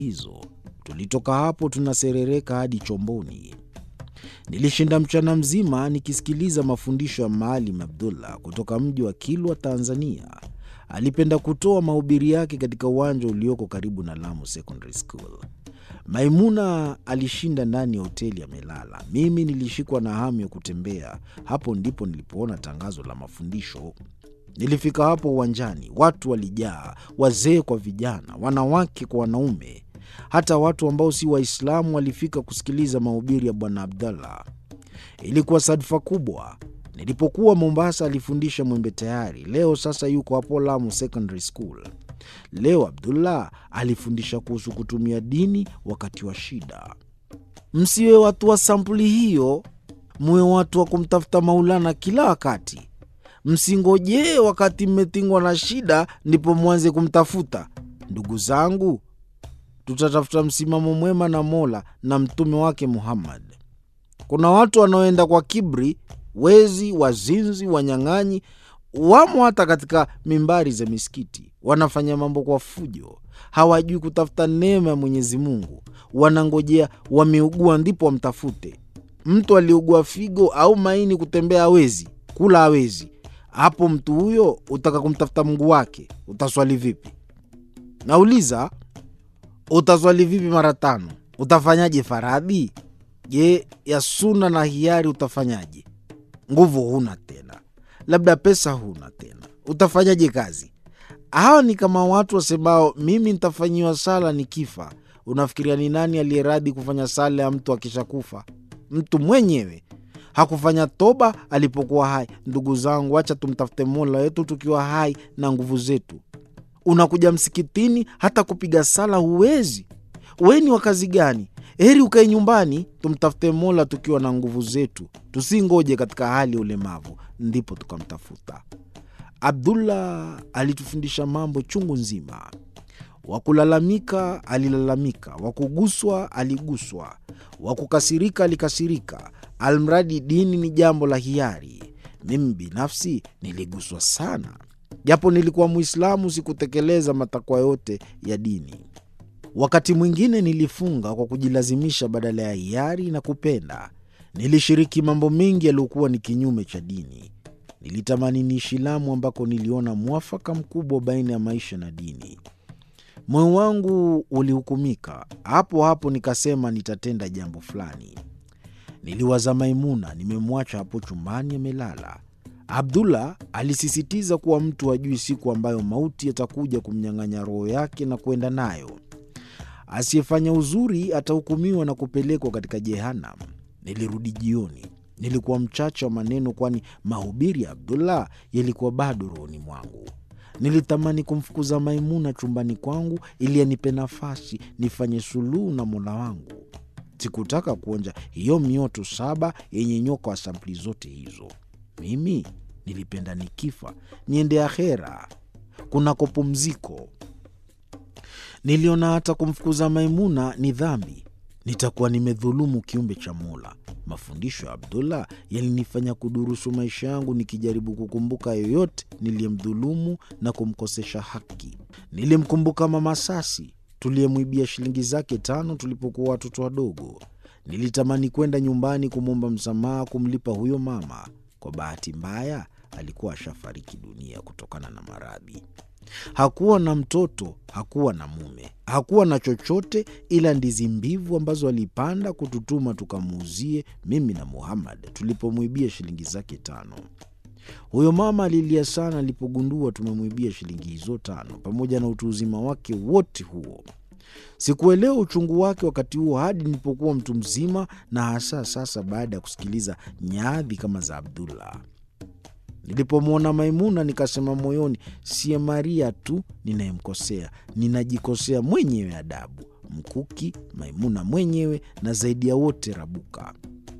hizo. Tulitoka hapo tunaserereka hadi chomboni. Nilishinda mchana mzima nikisikiliza mafundisho ya Maalim Abdullah kutoka mji wa Kilwa, Tanzania. Alipenda kutoa mahubiri yake katika uwanja ulioko karibu na Lamu Secondary School. Maimuna alishinda ndani ya hoteli amelala. Mimi nilishikwa na hamu ya kutembea. Hapo ndipo nilipoona tangazo la mafundisho. Nilifika hapo uwanjani, watu walijaa, wazee kwa vijana, wanawake kwa wanaume. Hata watu ambao si Waislamu walifika kusikiliza mahubiri ya Bwana Abdallah. Ilikuwa sadfa kubwa. Nilipokuwa Mombasa alifundisha Mwembe Tayari, leo sasa yuko hapo Lamu Secondary School. Leo Abdullah alifundisha kuhusu kutumia dini wakati wa shida. Msiwe watu wa sampuli hiyo, muwe watu wa kumtafuta Maulana kila wakati. Msingojee wakati mmetingwa na shida ndipo mwanze kumtafuta. Ndugu zangu, tutatafuta msimamo mwema na Mola na mtume wake Muhammad. Kuna watu wanaoenda kwa kibri, wezi, wazinzi, wanyang'anyi, wamo hata katika mimbari za misikiti. Wanafanya mambo kwa fujo, hawajui kutafuta neema ya Mwenyezi Mungu. Wanangojea wameugua ndipo wamtafute. Mtu aliugua figo au maini, kutembea hawezi, kula hawezi, hapo mtu huyo utaka kumtafuta Mungu wake, utaswali vipi? Nauliza, utaswali vipi mara tano? Utafanyaje faradhi? Je, ya suna na hiari utafanyaje? Nguvu huna tena, labda pesa huna tena, utafanyaje kazi? Hawa ni kama watu wasemao mimi nitafanyiwa sala nikifa. Unafikiria ni nani aliyeradhi kufanya sala ya mtu akishakufa? Mtu mwenyewe hakufanya toba alipokuwa hai. Ndugu zangu, acha tumtafute Mola wetu tukiwa hai na nguvu zetu. Unakuja msikitini, hata kupiga sala huwezi. We ni wa kazi gani? Heri ukae nyumbani. Tumtafute Mola tukiwa na nguvu zetu, tusingoje katika hali ya ulemavu ndipo tukamtafuta. Abdullah alitufundisha mambo chungu nzima. Wakulalamika alilalamika, wakuguswa aliguswa, wakukasirika alikasirika, almradi dini ni jambo la hiari. Mimi binafsi niliguswa sana, japo nilikuwa Mwislamu, sikutekeleza matakwa yote ya dini. Wakati mwingine nilifunga kwa kujilazimisha badala ya hiari na kupenda. Nilishiriki mambo mengi yaliyokuwa ni kinyume cha dini. Nilitamani niishi Lamu ambako niliona mwafaka mkubwa baina ya maisha na dini. Moyo wangu ulihukumika hapo hapo, nikasema nitatenda jambo fulani. Niliwaza Maimuna, nimemwacha hapo chumbani amelala. Abdullah alisisitiza kuwa mtu hajui siku ambayo mauti yatakuja kumnyang'anya roho yake na kwenda nayo. Asiyefanya uzuri atahukumiwa na kupelekwa katika Jehanam. Nilirudi jioni. Nilikuwa mchache wa maneno, kwani mahubiri ya Abdullah yalikuwa bado rohoni mwangu. Nilitamani kumfukuza Maimuna chumbani kwangu ili anipe nafasi nifanye suluhu na Mola wangu. Sikutaka kuonja hiyo mioto saba yenye nyoka wa sampuli zote hizo. Mimi nilipenda nikifa niende akhera kunako pumziko. Niliona hata kumfukuza Maimuna ni dhambi, nitakuwa nimedhulumu kiumbe cha Mola. Mafundisho ya Abdullah yalinifanya kudurusu maisha yangu, nikijaribu kukumbuka yoyote niliyemdhulumu na kumkosesha haki. Nilimkumbuka Mama Sasi tuliyemwibia shilingi zake tano tulipokuwa watoto wadogo. Nilitamani kwenda nyumbani kumwomba msamaha, kumlipa huyo mama. Kwa bahati mbaya, alikuwa ashafariki dunia kutokana na maradhi. Hakuwa na mtoto, hakuwa na mume, hakuwa na chochote ila ndizi mbivu ambazo alipanda kututuma tukamuuzie mimi na Muhammad tulipomwibia shilingi zake tano. Huyo mama alilia sana alipogundua tumemwibia shilingi hizo tano, pamoja na utu uzima wake wote huo. Sikuelewa uchungu wake wakati huo hadi nilipokuwa mtu mzima, na hasa sasa baada ya kusikiliza nyadhi kama za Abdullah. Nilipomwona Maimuna nikasema moyoni, siye Maria tu ninayemkosea, ninajikosea mwenyewe adabu, mkuki Maimuna mwenyewe, na zaidi ya wote Rabuka.